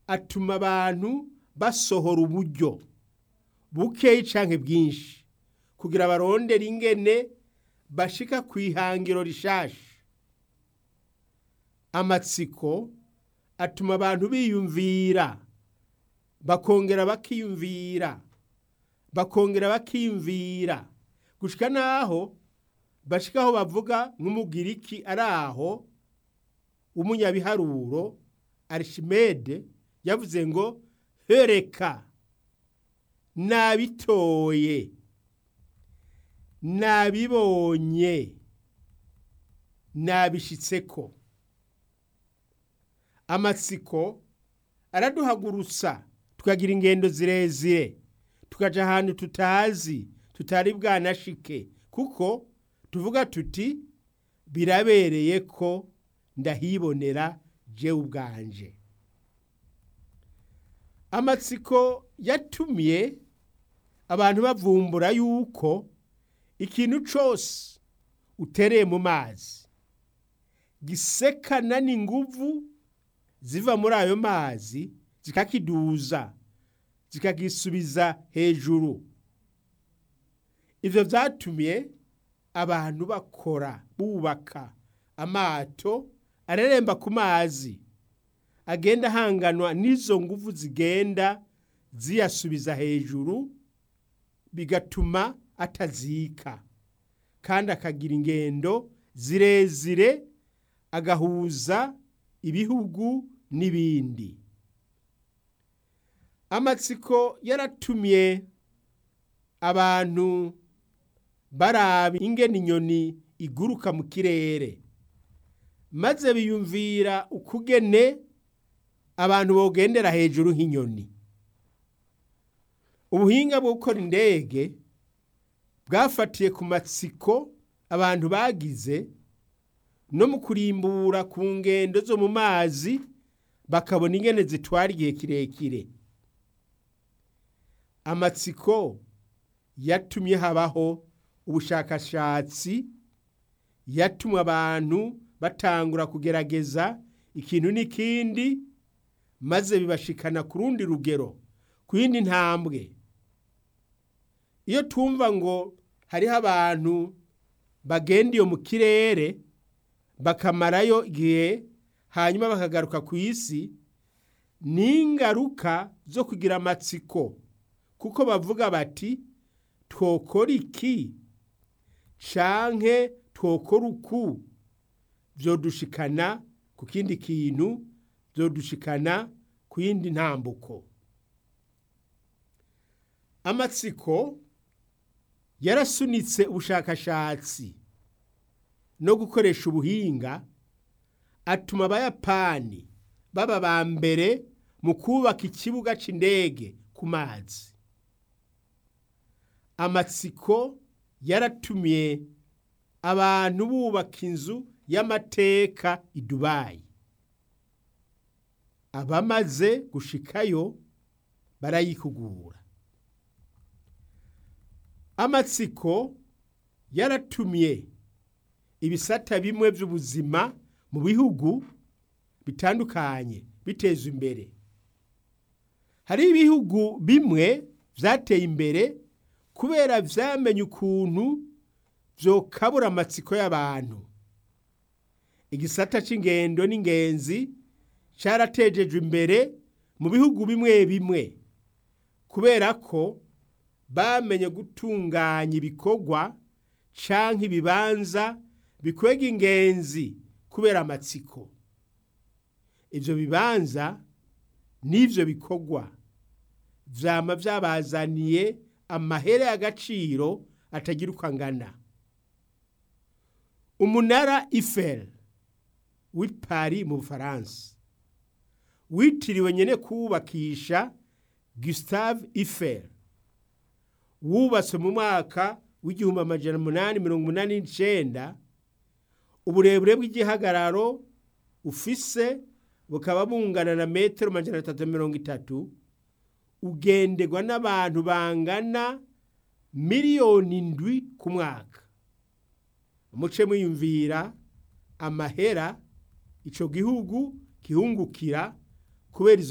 atuma abantu basohora uburyo bukeyi canke bwinshi kugira barondere ingene bashika ku ihangiro rishasha amatsiko atuma abantu biyumvira bakongera bakiyumvira bakongera bakiyumvira gushika naho bashika aho bavuga nk'umugiriki ari aho w'umunyabiharuro arishimede yavuze ngo hereka nabitoye nabibonye nabishitseko amatsiko araduhagurutsa tukagira ingendo zirezire tukaja ahantu tutazi tutari bwanashike kuko tuvuga tuti birabereye ko ndahibonera jewe ubwanje amatsiko yatumye abantu bavumbura yuko ikintu cose utereye mu mazi gisekana n'inguvu ziva muri ayo mazi zikakiduza zikagisubiza hejuru ivyo vyatumye abantu bakora bubaka amato areremba ku mazi agenda ahanganwa n'izo nguvu zigenda ziyasubiza hejuru bigatuma atazika kandi akagira ingendo zirezire agahuza ibihugu n'ibindi amatsiko yaratumye abantu baraba ingene inyoni iguruka mu kirere maze biyumvira ukugene abantu bogendera hejuru nk'inyoni ubuhinga bwo gukora indege bwafatiye ku matsiko abantu bagize no mu kurimbura ku ngendo zo mu mazi bakabona ingene zitwara igihe kirekire amatsiko yatumye habaho ubushakashatsi yatumye abantu batangura kugerageza ikintu n'ikindi maze bibashikana ku rundi rugero ku yindi ntambwe iyo twumva ngo hariho abantu bagenda iyo mu kirere bakamarayo igihe hanyuma bakagaruka ku isi ni ingaruka zo kugira amatsiko kuko bavuga bati twokora iki canke twokora uku vyodushikana ku kindi kintu vyodushikana ku yindi ntambuko amatsiko yarasunitse ubushakashatsi no gukoresha ubuhinga atuma abayapani baba ba mbere mu kubaka ikibuga c'indege ku mazi amatsiko yaratumye abantu bubaka inzu y'amateka i dubayi abamaze gushikayo barayikugura amatsiko yaratumye ibisata bimwe by'ubuzima mu bihugu bitandukanye biteza imbere hari ibihugu bimwe byateye imbere kubera vyamenye ukuntu vyokabura amatsiko y'abantu igisata c'ingendo n'ingenzi caratejejwe imbere mu bihugu bimwe bimwe kubera ko bamenye gutunganya ibikorwa canke ibibanza bikwega ingenzi kubera amatsiko ivyo bibanza n'ivyo bikorwa vyama vyabazaniye amahere y'agaciro atagira uko angana umunara Eiffel w'i Paris mu Bufaransa witiriwe nyene kuwubakisha Gustave Eiffel wubatswe mu mwaka w'igihumbi amajana umunani mirongo umunani n'icenda uburebure bw'igihagararo ufise bukaba bungana na metero amajana atatu mirongo itatu ugenderwa n'abantu bangana miliyoni indwi ku mwaka muce mwiyumvira amahera ico gihugu gihungukira kubera izo